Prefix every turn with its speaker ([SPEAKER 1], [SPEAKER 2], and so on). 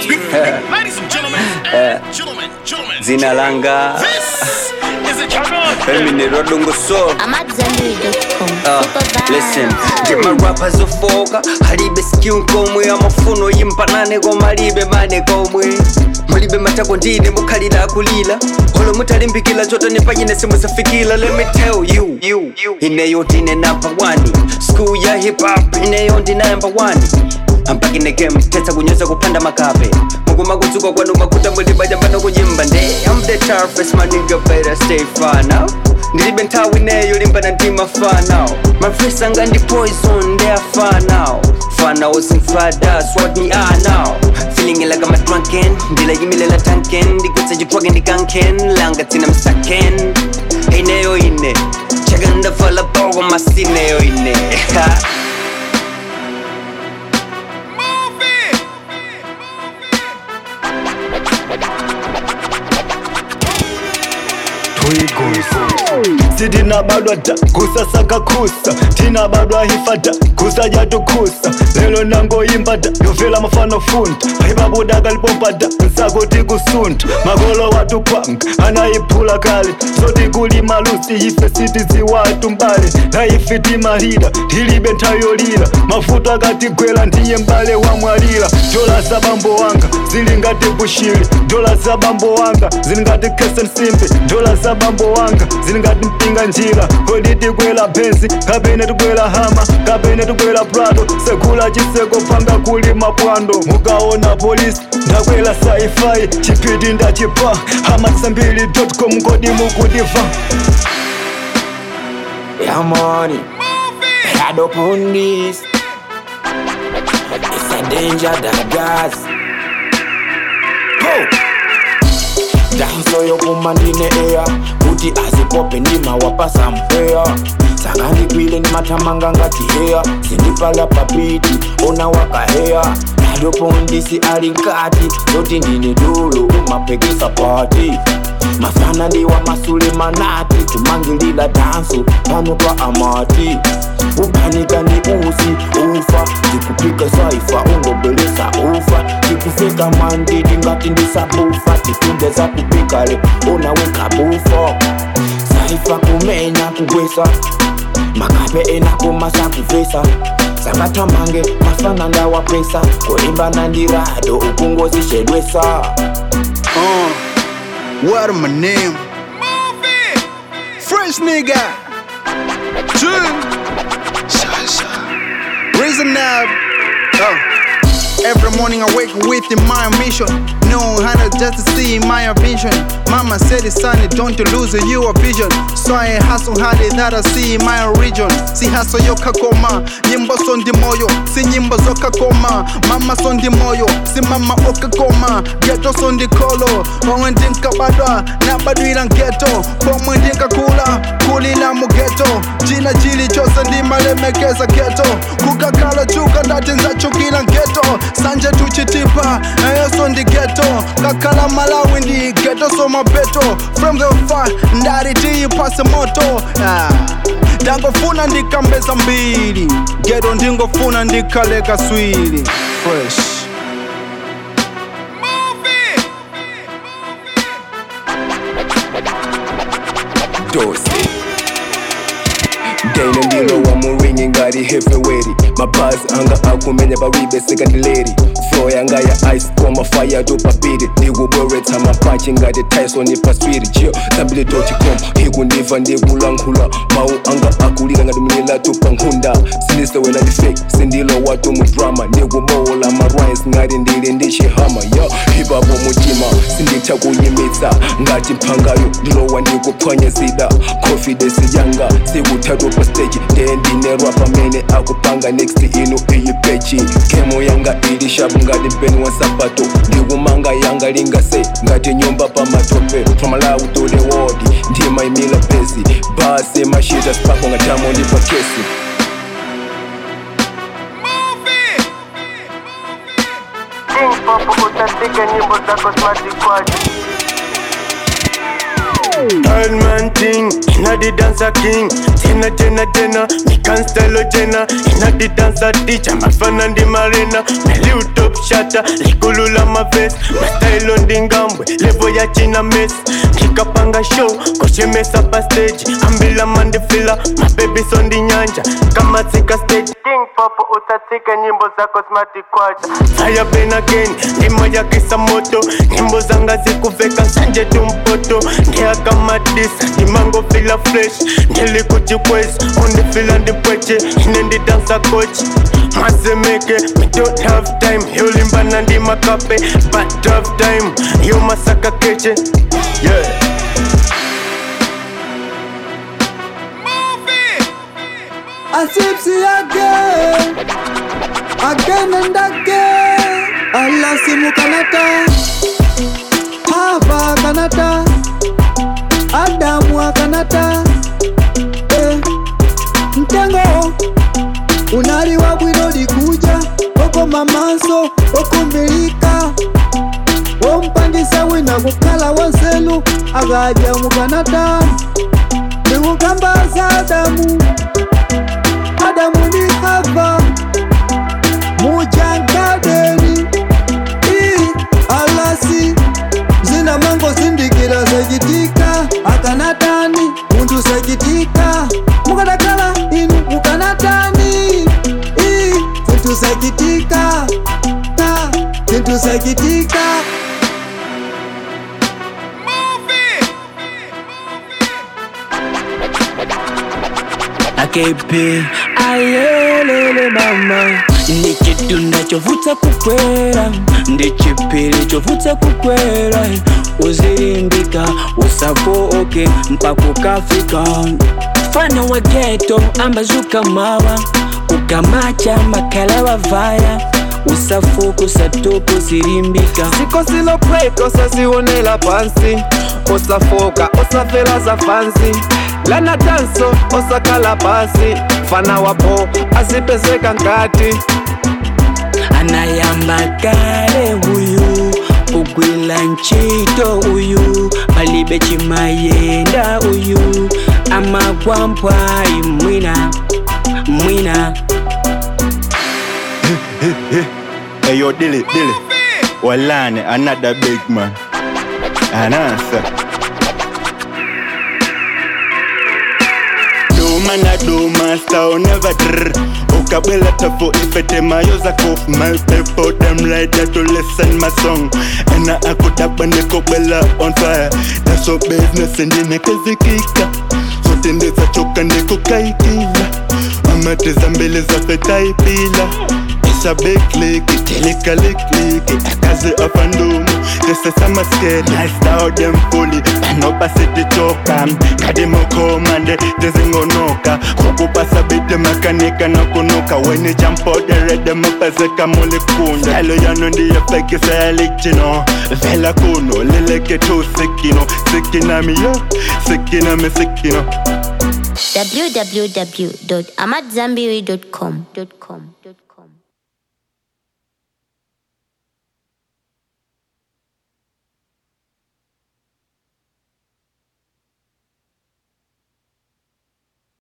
[SPEAKER 1] Ladies and gentlemen, gentlemen, gentlemen,
[SPEAKER 2] Zina langa
[SPEAKER 1] this is a champion.
[SPEAKER 2] Eminero dungo so
[SPEAKER 3] I'm at zenbury.com.
[SPEAKER 2] Uh,
[SPEAKER 3] Super
[SPEAKER 2] listen,
[SPEAKER 3] vibes.
[SPEAKER 2] get my rappers ofoka halibe skill komwe amafuno yimpanane koma alibe mane komwe mulibe matako ndine mukhalira akulira olo mutalimbikira chotani panyine simusafikira let me tell you, you, you. ineyo ndine number one school ya hip hop ineyo ndi number one ampakine game tetsa kunyoza kupanda makape mukuma kudzuka kwanu makuta mulibajambano kuyimba nde I'm the toughest my nigga better stay far now ndilibe nthawi ineyo limbana ndima far now my friends anga ndi poison they are far now far now simfada swat me are now feeling like I'm a drunken ndilayimilela tanken ndikutsa chitwake ndikanken langa tsina msaken ineyo ine chaka ndavala poko masineyo ine
[SPEAKER 4] sitinabadwa da kusasaka kusa tinabadwa hifada kusa jatukusa lelo nangoyimba da yovela mafano funda paipabuda kalipompa da nsako tikusunta makolo watu panga anayiphula kale soti kuli malusi ife sitiziwatu mbale na ife timalira tilibe ntayolira mafuta akatigwera ndiye mbale wamwalira dola za bambo wanga zili ngati bushiri dola za bambo wanga zili ngati kese msimbi dola za bambo wanga zili ngati mpinga njira kodi tikwela benzi kapene tikwela hama kapene tikwela prado sekula chiseko panga kuli mapwando mukaona polisi ndakwela saifai chipiti ndachipa hamasambili.com kodi mukudiva
[SPEAKER 5] Yeah, money. Head up on this. It's a danger that gas. Go. danso yokumandine eya kuti azipope ndimawapasa mpweya saka ndikwile ndimathamanga ngati heya sindipala papiti ona wakaheya nadopondisi ali nkati zoti ndine dulu umapekisa pati mafana ndiwa masule manati tumangilila danso pano pa amati upanika ni usi ufa tikupika saifa ungobelesa ufa tikufika mandidi ngati ndisabufa titunde za kupika le unaweka bufo saifa kumenya kugwesa makape enakomasa kuvesa sakatamange mafana ndawapesa kulimbana ndirado ukungozishedwesa
[SPEAKER 6] Uh, what am my name? Fresh nigga. June. Shasha. Reason up. Oh. Every morning I wake with my mission. No honey just to see my vision. Mama said it's sunny, don't you lose your vision. So I hustle hard that I see my region. Si hustle yo kakoma, nyimbo sondi moyo, si nyimbo zo kakoma. Mama sondi moyo, si mama okakoma. Ghetto sondi kolo, pomwe ndinkabadwa, nabadwira ghetto. Pomwe ndinkakula, kulila mu ghetto. Jina jili chose ndimalemekeza ghetto. Kukakala chuka ndati nzachukila ghetto. Sanje tuchitipa, nayo ndi ghetto. Kakala Malawi ndi ghetto so mabeto. From the far, ndari tiyipase moto. Ah. ndangofuna ndikambeza mbili ghetto ndingofuna ndikaleka swili fresh
[SPEAKER 7] dosi Dana ndilo wa muringi ngati heavyweight mabazi anga akumenya paribe sekandileri flow yanga ya ice koma fire topapiri ndikubweretsa mapachi ngati tyson paswiri jio tambili.com ikundiva ndikulankhula mawu anga akulira ngati mlila tupankhunda sindisewela ndi fake sindilo watu mu drama ndikubowola marines ngati ndili ndi chihama yo hipapo mutima sinditha kuyimitsa ngati mphangayo ndilowa ndikuphwanya zida confidence yanga sikuthathu pa stage ndiye ndinerwa pamene akupanga next inu iyi pechi kemo yanga ili shapu ngati mpeni wa sapato ndikumanga yanga lingase ngati nyumba pa matope from Malawi to the world ndimayimila pesi basi mashita spako ngatamo ndi pa kesi
[SPEAKER 8] King Pop utandika nyimbo zako smart kwaji
[SPEAKER 3] Bad man thing, inna the dancer king. Jenna, Jenna, Jenna, me can style o Jenna. Inna the dancer teacher, my fan and the marina. Me liu top shatter, likulula my vest. My style on the ngambwe, level ya china mess. Kikapanga show, koshemesa pa stage. Ambila mandifila, my baby's on the nyanja. Kama tika stage, king popo utatika nyimbo zako smart kwacha. Fire Ben again, ndimo ya kisa moto. Nyimbo zanga zikuveka sanje tumpoto. Ndia kama this, ndimango fila fresh. Ndili kuchikwezi, undi fila ndipweche. Ine ndi dancer coach. Mazemeke, me don't have time. Yolimba na ndi makape, but have time. Yo masaka keche, yeah.
[SPEAKER 8] Asipsi again, again and again. Allah simu kanata, Hava kanata, Adamu akanata. Eh, mtengo unaliwa bwino likuja oko mamanso okumbilika wompangisa wina kukhala wonselu akaja mukanata ndikukambaza Adamu Adamu ni Hava mujangadeni i alasi zina mango zindikira zachitika akanatani munthu zachitika mukanakhala inu mukanatani i zinthu zachitika ta zinthu zachitika
[SPEAKER 9] akepe ayelele mama ndi chitunda chovutsa kukwera ndi chipili chovutsa kukwera uzilimbika usafoke mpaka ukafika fana wa geto ambazuka mawa ukamacha makala wavaya usafuku usatopa uzilimbika
[SPEAKER 3] siko silopweka osazionela pansi osafoka osafela za fansi lana danso osakhala pasi fana wapo azipezeka nkati
[SPEAKER 9] anayamba kale uyu kugwila ntchito uyu palibe chimayenda uyu amagwa mpwayi mwina mwina
[SPEAKER 4] Hey yo, Dilly, Dilly. Walane, another big man. An answer. Do man a do master, oh, never drr. Ukabwela tafo ifete mayo za kof My people them like that to listen my song And I could up when they kubwela on fire That's all business and then kizikika Sote ndeza choka ndikukaikila Amateza mbele za fetaipila isabeklik telekaliklik akaze afandumu tesesamasked nice them fully panopasititoka kadimokomande tezingonoka kokupasa bite makanika nakunuka weni jampoderede mapazeka mulikunda yalo yano ndiyefekisayalichino vela kuno lileke tu sikino sikinamiyo sikinami sikino
[SPEAKER 10] www.amadzambiri.com.